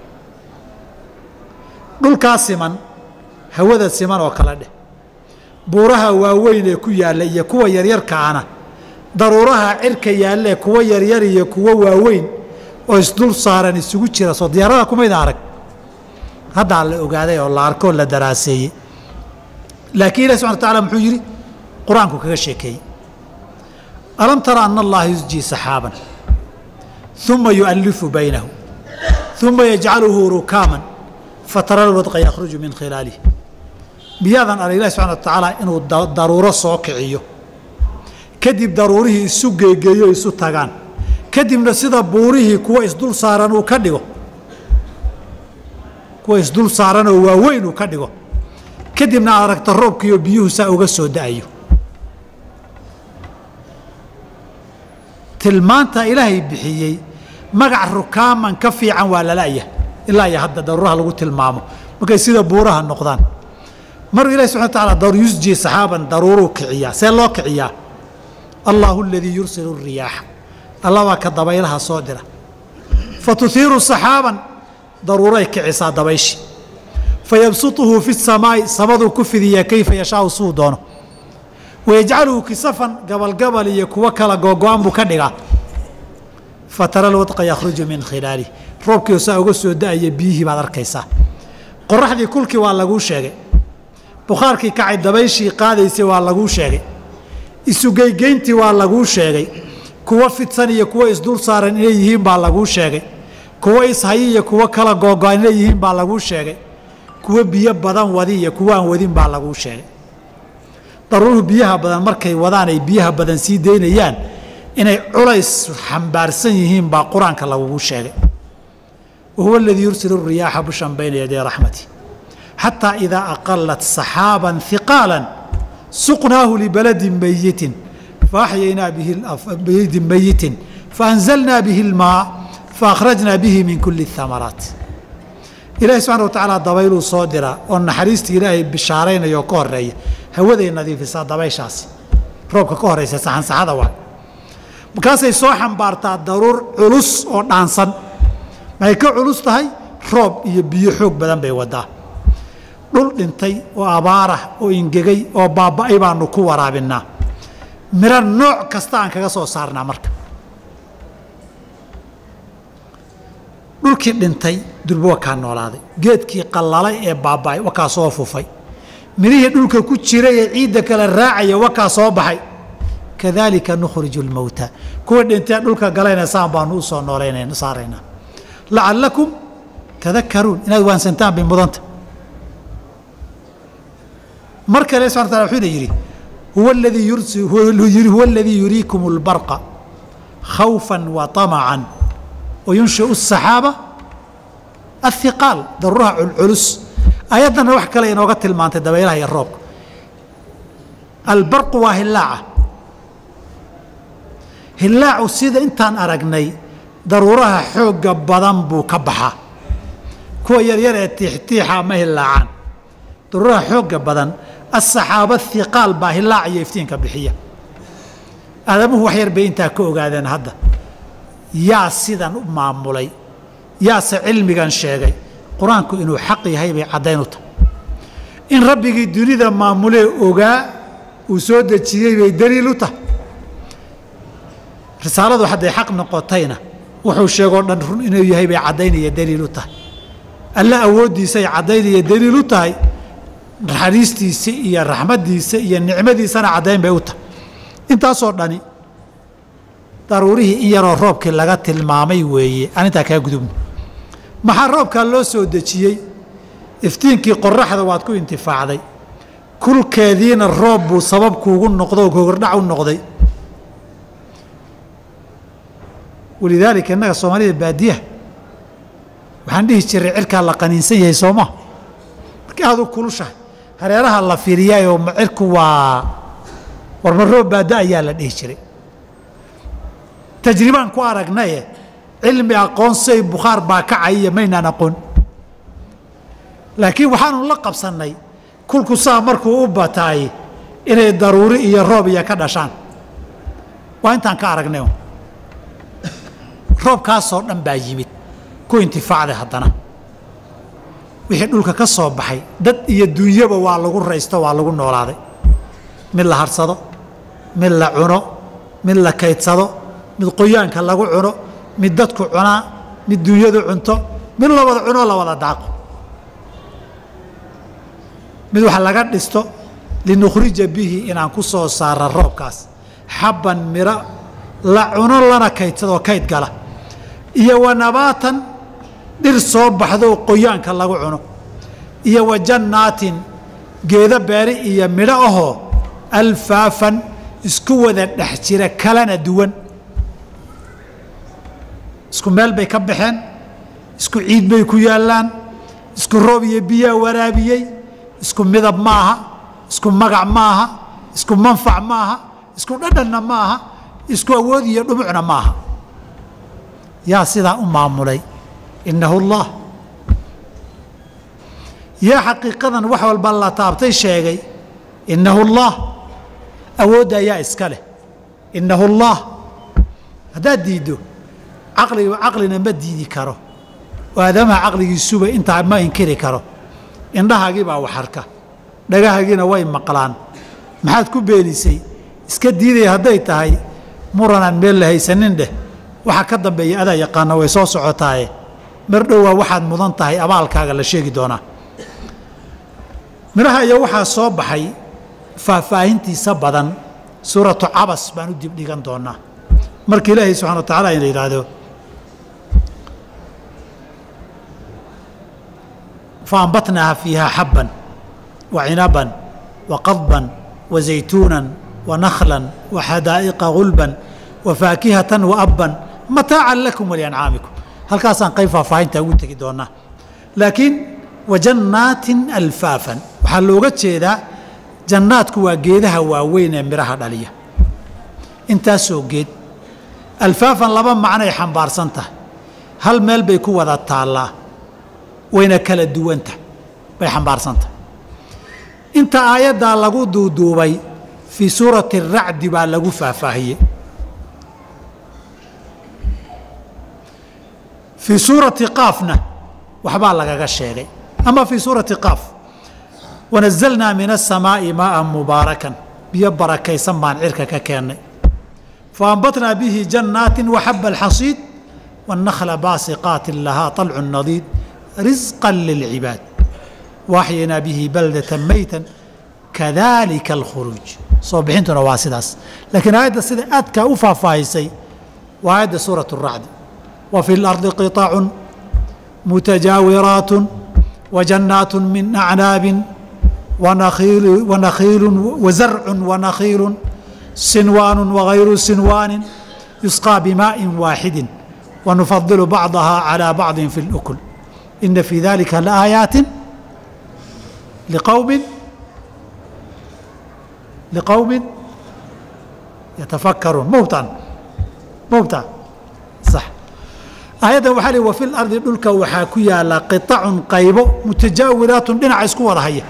dhulkaa siman hawada siman oo kale dheh buuraha waaweyn ee ku yaalla iyo kuwa yaryarkaana daruuraha cirka yaallee kuwa yaryar iyo kuwa waaweyn oo isdul saaran isugu jira soo diyaarada kumayda arag haddaa la ogaaday oo la arkoo la daraaseeyey laakiin ilahi subxana wa tacala muxuu yidhi qur-aanku kaga sheekeeyey alam tara ana allaha yusjii saxaaban uma yu'allifu baynahu uma yajcaluhu rukaaman fatara lwadqa yakhruju min khilaalih miyaadan arag ilahi subxana wa tacaala inuu daruuro soo kiciyo kadib daruurihii isu geegeeyo isu tagaan kadibna sida buurihii kuwa isdul saaran uu ka dhigo kuwa isdul saaran oo waaweyn uu ka dhigo kadibna aad aragta roobkiiyo biyuhu saa uga soo da'ayo tilmaanta ilaahay bixiyey magac rukaaman ka fiican waa lala'ya ilaa iyo hadda daruuraha lagu tilmaamo markay sida buuraha noqdaan maruu ilahi subxana wa taala daru yusji saxaaban daruuruu kiciyaa see loo kiciyaa allahu aladii yursilu riyaaxa alla baa ka dabaylaha soo dira fa tuhiiru saxaaban daruuray kicisaa dabayshi fayabsutuhu fi samaa'i samaduu ku fidiyaa kayfa yashaau suu doono wayajcaluhu kisafan gabalgabal iyo kuwo kala googo-an buu ka dhigaa fatara lwadqa yakhruju min khilaalih roobkiio saa uga soo da'aya biyihii baad arkaysaa qoraxdii kulkii waa laguu sheegay bukhaarkii kacay dabayshii qaadaysay waa laguu sheegay isugeygeyntii waa laguu sheegay kuwo fidsan iyo kuwo isdul saaran inay yihiin baa laguu sheegay kuwo ishayi iyo kuwo kala googo-an inay yihiin baa laguu sheegay kuwo biyo badan wadi iyo kuwo aan wadin baa laguu sheegay daruuruhu biyaha badan markay wadaan ay biyaha badan sii daynayaan inay culays xambaarsan yihiin baa qur-aanka lagugu sheegay wa huwa aladii yursilu riyaaxa bushan bayna yaday raxmati xataa idaa aqalat saxaaban hiqaala suqnaahu libaladin mayitin faaxyaynaa bihi baladin mayitin faanzalnaa bihi اlmaa faakhrajnaa bihi min kuli اhamaraat ilaahi subxana wa tacaala dabayluu soo diraa oo naxariistii ilaahay bishaaraynaya oo ka horeeya hawaday nadiifisaa dabayshaasi roobka ka horeysa saxansaxada waa markaasay soo xambaartaa daruur culus oo dhaansan maxay ka culus tahay roob iyo biyo xoog badan bay wadaa dhul dhintay oo abaarah oo ingegay oo baaba'ay baanu ku waraabinnaa miro nooc kasta aan kaga soo saarnaa marka dhulkii dhintay durbo wakaa noolaaday geedkii qallalay ee baaba'ay wakaa soo fufay midhihii dhulka ku jiray ee ciidda kale raacaya wakaa soo baxay kadaalika nukhriju lmowta kuwa dhintee dhulka galayna saan baanu u soo noolayna saaraynaa lacallakum tadakaruun inaad waansantaan bay mudanta mar kale subxana tala wuxuuna yidhi huwa aladii yursi huwa aladii yuriikum اlbarqa khawfa wa طamacan wayunshiu الsaxaaba ahiqaal daruuraha culculus ayaddana wax kale inooga tilmaantay dabaylaha iyo roobka albarqu waa hilaaca hilaacu sida intaan aragnay daruuraha xoogga badan buu ka baxaa kuwa yaryar ee tiixtiixa ma hilaacaan daruuraha xoogga badan asaxaaba hiqaal baa hilaac iyo iftiinka bixiya aadamuhu wax yar bay intaa ka ogaadeen hadda yaa sidan u maamulay yaase cilmigan sheegay qur-aanku inuu xaq yahay bay caddayn u tahay in rabbigii dunida maamulee ogaa uu soo dejiyey bay daliil u tahay risaaladu hadday xaq noqotayna wuxuu sheegoo dhan run inuu yahay bay caddaynaya daliil u tahay alle awooddiisay caddaynaya daliil u tahay naxariistiisa iyo raxmaddiisa iyo nicmadiisana caddayn bay u tahay intaasoo dhani daruurihii in yaroo roobkii laga tilmaamay weeye aan intaa kaa gudubno maxaa roobkaa loo soo dejiyey iftiinkii qoraxda waad ku intifaacday kulkeediina roob buu sabab kuugu noqdo oo gogordhac u noqday walidaalika innaga soomaalida baadiyaha waxaan dhihi jiray cirkaa la qaniinsan yahay sooma markii aad u kulushahay hareeraha la fiiriyaayoo cirku waa warma roob baada ayaa la dhihi jiray tajribaan ku aragnaye cilmi aqoonsay bukhaar baa kacaya maynaan aqoon laakiin waxaanu la qabsannay kulku saa markuu u bataay inay daruuri iyo roob iyo ka dhashaan waa intaan ka aragnay roobkaasoo dhan baa yimid ku intifaacday haddana wixii dhulka ka soo baxay dad iyo dunyaba waa lagu raysto waa lagu noolaaday mid la harsado mid la cuno mid la kaydsado mid qoyaanka lagu cuno mid dadku cunaa mid dunyadu cunto mid la wada cunoo la wada daaqo mid wax laga dhisto linukhrija bihi inaan ku soo saara roobkaas xabban miro la cuno lana kaydsadoo kayd gala iyo wa nabaatan dhir soo baxdo qoyaanka lagu cuno iyo wa jannaatin geedo beeri iyo midho ahoo alfaafan isku wada dhex jira kalana duwan isku meel bay ka baxeen isku ciid bay ku yaallaan isku roob iyo biyaa waraabiyey isku midab ma aha isku magac ma aha isku manfac ma aha isku dhadhanna ma aha isku awood iyo dhumucna ma aha yaa sidaa u maamulay innahu allah yaa xaqiiqadan wax walba la taabtay sheegay innahu allah awoodda ayaa iska leh innahu allah haddaad diiddo caqliga caqlina ma diidi karo oo aadamaha caqligiisuba intaa ma inkiri karo indhahaagii baa wax arka dhagahaagiina way maqlaan maxaad ku beenisay iska diidaya hadday tahay muranaan meel la haysanin dheh waxa ka dambeeya adaa yaqaana way soo socotaaye mar dhowaa waxaad mudan tahay abaalkaaga la sheegi doonaa midhaha iyo waxaa soo baxay faahfaahintiisa badan suuratu cabas baan u dibdhigan doonaa marka ilaahay subxana wa tacala ina yidhaahdo faambatnaaha fiiha xabban wa cinaban wa qadban wa zaytuunan wa nakhlan wa xadaa'iqa gulban wa faakihatan wa abban mataacan lakum waliancaamikum halkaasaan qayb faahfaahinta ugu tegi doonaa laakiin wa jannaatin alfaafan waxaa looga jeedaa jannaadku waa geedaha waaweyn ee midhaha dhaliya intaasoo geed alfaafan laba macnoay xambaarsan tahay hal meel bay ku wada taallaa wayna kala duwanta bay xambaarsan tahay inta aayaddaa lagu duuduubay fii suurati aracdi baa lagu faahfaahiyey fii suurati qaafna waxbaa lagaga sheegay ama fii suurati qaaf wanazalnaa min asamaa'i maa'an mubaarakan biyo barakaysan baan cirka ka keennay faambatnaa bihi jannaatin waxaba alxasiid wannakla baasiqaatin lahaa طalcu nadiid risqا lilcibaad waaxyaynaa bihi baldata mayta kadalika alkhuruuj soo bixintuna waa sidaas laakiin aayadda sida aadkaa u faahfaahisay waa aayadda suuraة الracdi wa fi اlardi qiطacu mutajaawiraat وجناaت من أعناaب ونخيiل وزرع ونخيiل سنوان وغayر سنوان يسقى بماء واaحد ونفضل بعضها على بعض في الأكل إن في ذلكa لآيaaت لqوم لqوم يتفكرون mوta mوta صح aayaddan waxaa li wa fi lardi dhulka waxaa ku yaala qiطacun qaybo mutajaawiraatun dhinaca isku wada haya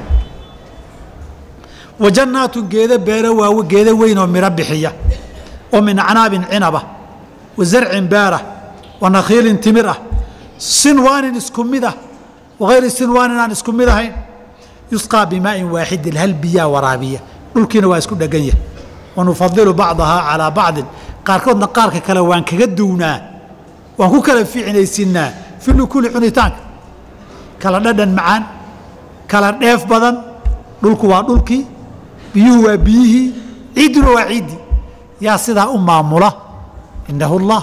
wa jannaatun geedo beero waawe geedo weyn oo midho bixiya oo min acnaabin cinaba wa zarcin beera wa nakhiilin timir ah sinwaanin isku mid ah wagayri sinwaanin aan isku mid ahayn yusqaa bimaa'in waaxidin hal biyaa waraabiya dhulkiina waa isku dhegan yahay wa nufadilu bacdahaa calaa bacdin qaarkoodna qaarka kale waan kaga duwnaa waan ku kala fiicnaysiinaa fi lukuli cunitaanka kala dhadhan macaan kala dheef badan dhulku waa dhulkii biyuhu waa biyihii ciidduna waa ciiddii yaa sidaa u maamula inahu اllah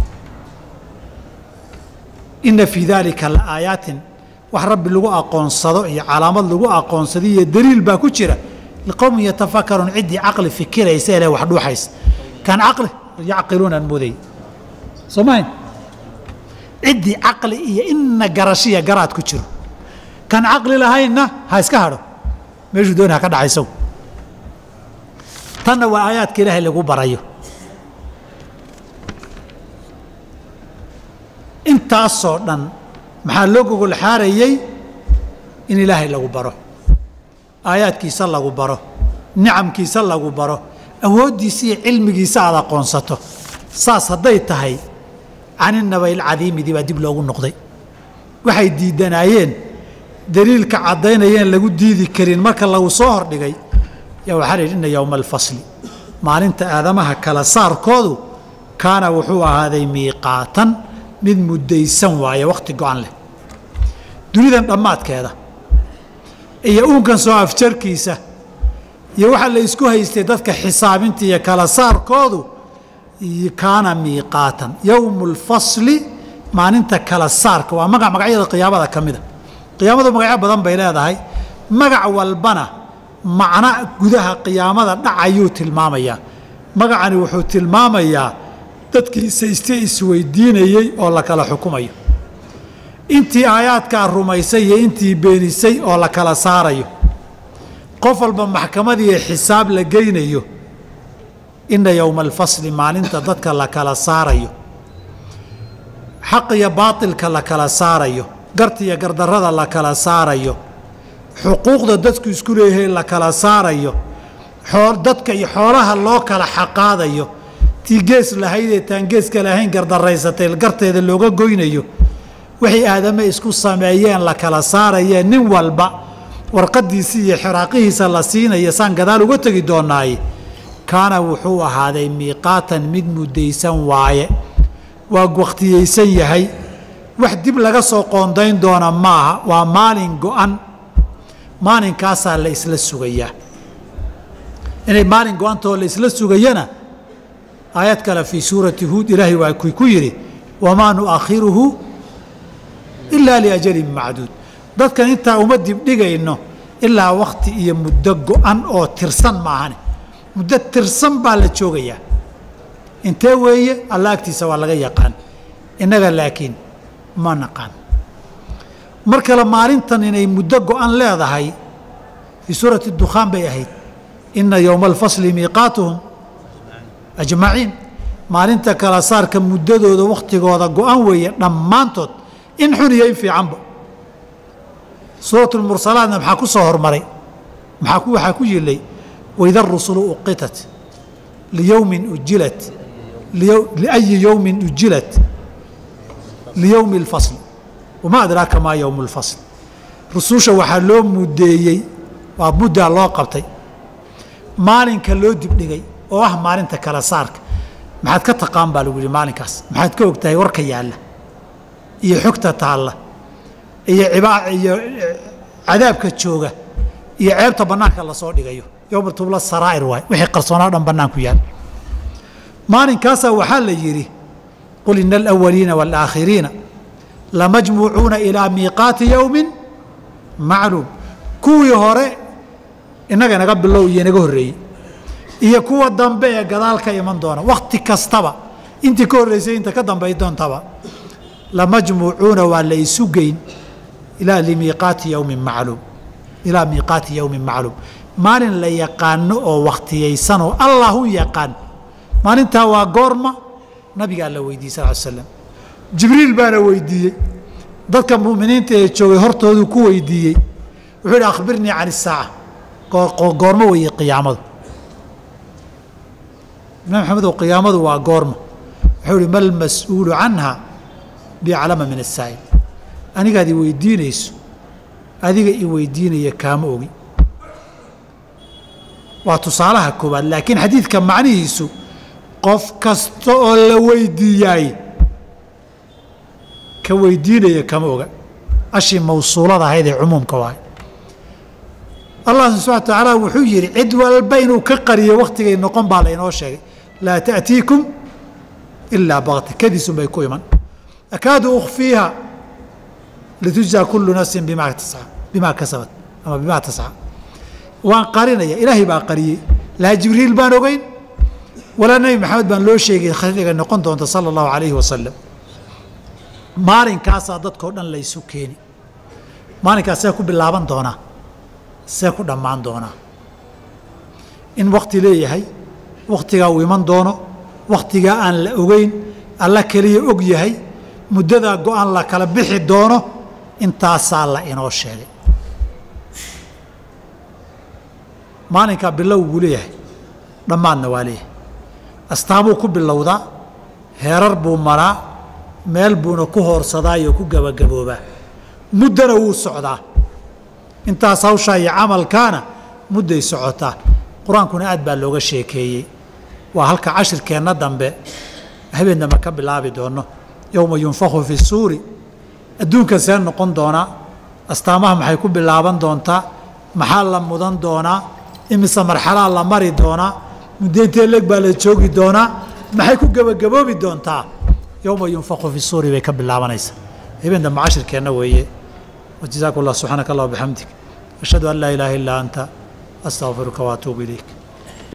ina fii dalika laaayaatin wax rabbi lagu aqoonsado iyo calaamad lagu aqoonsado iyo daliil baa ku jira liqowmin yatafakaruun ciddii caqli fikiraysa ele wax dhuuxaysa kan caqli yacqiluun aan mooday soo mahayn ciddii caqli iyo ina garashiya garaad ku jiro kan caqli lahaynna ha iska hadho meeshuu dooni ha ka dhacaysow tanna waa aayaadka ilaahay lagu barayo intaasoo dhan maxaa loo gogol xaarayey in ilaahay lagu baro aayaadkiisa lagu baro nicamkiisa lagu baro awooddiisa iyo cilmigiisa aad aqoonsato saas hadday tahay caninabay alcadiimidii baa dib loogu noqday waxay diidanaayeen daliilka caddaynayeen lagu diidi karin marka lagu soo hordhigay yaa waxaa la yidhi inna yowma alfasli maalinta aadamaha kala saarkoodu kaana wuxuu ahaaday miiqaatan mid muddaysan waaye wakhti go-an leh dunidan dhammaadkeeda iyo uunkan soo afjarkiisa iyo waxaa la isku haystay dadka xisaabinta iyo kala saarkoodu kaana miiqaatan yowmu lfasli maalinta kala saarka waa magac magacyada qiyaamada ka mida qiyaamadu magacyo badan bay leedahay magac walbana macno gudaha qiyaamada dhacayuu tilmaamayaa magacani wuxuu tilmaamayaa dadkii sayste isweydiinayey oo la kala xukumayo intii aayaadkaa rumaysay iyo intii beenisay oo la kala saarayo qof walba maxkamadiiyo xisaab la geynayo inna yowma alfasli maalinta dadka la kala saarayo xaq iyo baatilka la kala saarayo garta iyo gardarrada la kala saarayo xuquuqda dadku isku leeyahay la kala saarayo dadka iyo xoolaha loo kala xaqaadayo tii gees lahaydee taan geeska lahayn gardaraysatay garteeda looga goynayo waxay aadame isku sameeyeen la kala saarayeen nin walba warqadiisi iyo xiraaqihiisa la siinaya saan gadaal uga tegi doonaaye kaana wuxuu ahaaday miiqaatan mid muddaysan waaye waa wakhtiyeysan yahay wax dib laga soo qoondayn doona maaha waa maalin go-an maalinkaasaa la isla sugayaa inay maalin go-antoo la isla sugayana aayad kale fii suurati huud ilaahay waa ku ku yidhi wamaa nu'akhiruhu ilaa liajalin macduud dadkan intaa uma dibdhigayno ilaa wakhti iyo muddo go-an oo tirsan maahane muddo tirsan baa la joogayaa intee weeye alla agtiisa waa laga yaqaan innaga laakiin ma naqaan mar kale maalintan inay muddo go-an leedahay fii suurati dukhaan bay ahayd inna yowma alfasli miiqaatuhum ajmaciin maalinta kala saarka muddadooda wakhtigooda go-an weeye dhammaantood in xun iyo in fiicanba suuratu lmursalaatna maxaa ku soo hormaray maxaa ku waxaa ku yilay waida rusulu uqitat liyowmin ujilat liayi yowmin ujilat liyowmi اlfasl wamaa adraaka maa yowmu اlfasl rususha waxaa loo mudeeyey waa muddaa loo qabtay maalinka loo dibdhigay oo ah maalinta kala saarka maxaad ka taqaan baa lagu yihi maalinkaas maxaad ka og tahay warka yaalla iyo xogta taalla iyo iyo cadaabka jooga iyo ceebta bannaanka lasoo dhigayo yowma tubla saraa'ir waay wixii qarsoonaa dhan bannaanku yaal maalinkaasaa waxaa la yidhi qul ina alawaliina waalaakhiriina lamajmuucuuna ilaa miiqaati yowmin macluum kuwii hore innaga inaga bilow iyo inaga horreeyey iyo kuwa dambe ee gadaal ka iman doona wakhti kastaba intii ka horreysay inta ka dambay doontaba lamajmuucuuna waa la isu geyn ilaa limiiqaati yowmin macluum ilaa miiqaati yowmin macluum maalin la yaqaano oo wakhtiyaysanoo allahu yaqaan maalintaa waa goorma nabigaa la weydiiyey sal l slam jibriil baana weydiiyey dadka mu'miniinta ee joogay hortoodu ku weydiiyey wuxuu yidhi akhbirnii can isaaca goormo weeye qiyaamadu nabi maxamedow qiyaamadu waa goorma wuxuu ihi mal mas-uulu canha biaclama min asaa'il anigaad i weydiinayso adiga i weydiinaya kaama ogi waa tusaalaha koowaad laakiin xadiidka macnihiisu qof kasta oo la weydiiyaay ka weydiinaya kama oga ashii mawsuulada ahayd ee cumuumka waay allah subxana wa tacaala wuxuu yidhi cid walba inuu ka qariyo wakhtigay noqon baa laynoo sheegay laa ta'tiikum ilaa bakti kadisun bay ku iman akaadu ukhfiiha litujzaa kullu nafsin bimaa tasca bimaa kasabat ama bimaa tasca waan qarinaya ilaahay baa qariyey laa jibriil baan ogeyn walaa nebi maxamed baan loo sheegay khaliga noqon doonta sala allahu calayhi wasalam maalinkaasaa dadkao dhan laysu keeni maalinkaas see ku bilaaban doonaa see ku dhammaan doonaa in wakti leeyahay wakhtigaa uu iman doono wakhtigaa aan la ogeyn alla keliya og yahay muddadaa go-aan la kala bixi doono intaasaa la inoo sheegay maalinkaa bilow buu leeyahay dhammaadna waa leeyahay astaamuu ku bilowdaa heerar buu maraa meel buuna ku hoorsadaa iyo ku gabagaboobaa muddana wuu socdaa intaas hawshaa iyo camalkaana mudday socotaa qur-aankuna aad baa looga sheekeeyey waa halka cashirkeenna dambe habeen dambe ka bilaabi doono yowma yunfaku fi suuri adduunka see noqon doonaa astaamaha maxay ku bilaaban doontaa maxaa la mudan doonaa imise marxalaa la mari doonaa muddeintee leeg baa la joogi doonaa maxay ku gebagaboobi doontaa yowma yunfaku fi suuri bay ka bilaabanaysaa habeen dambe cashirkeenna weeye wajazaaku allah subxaanaka allah bixamdik ashhadu an laa ilaaha illaa anta astaqfiruka waatuubu ilayk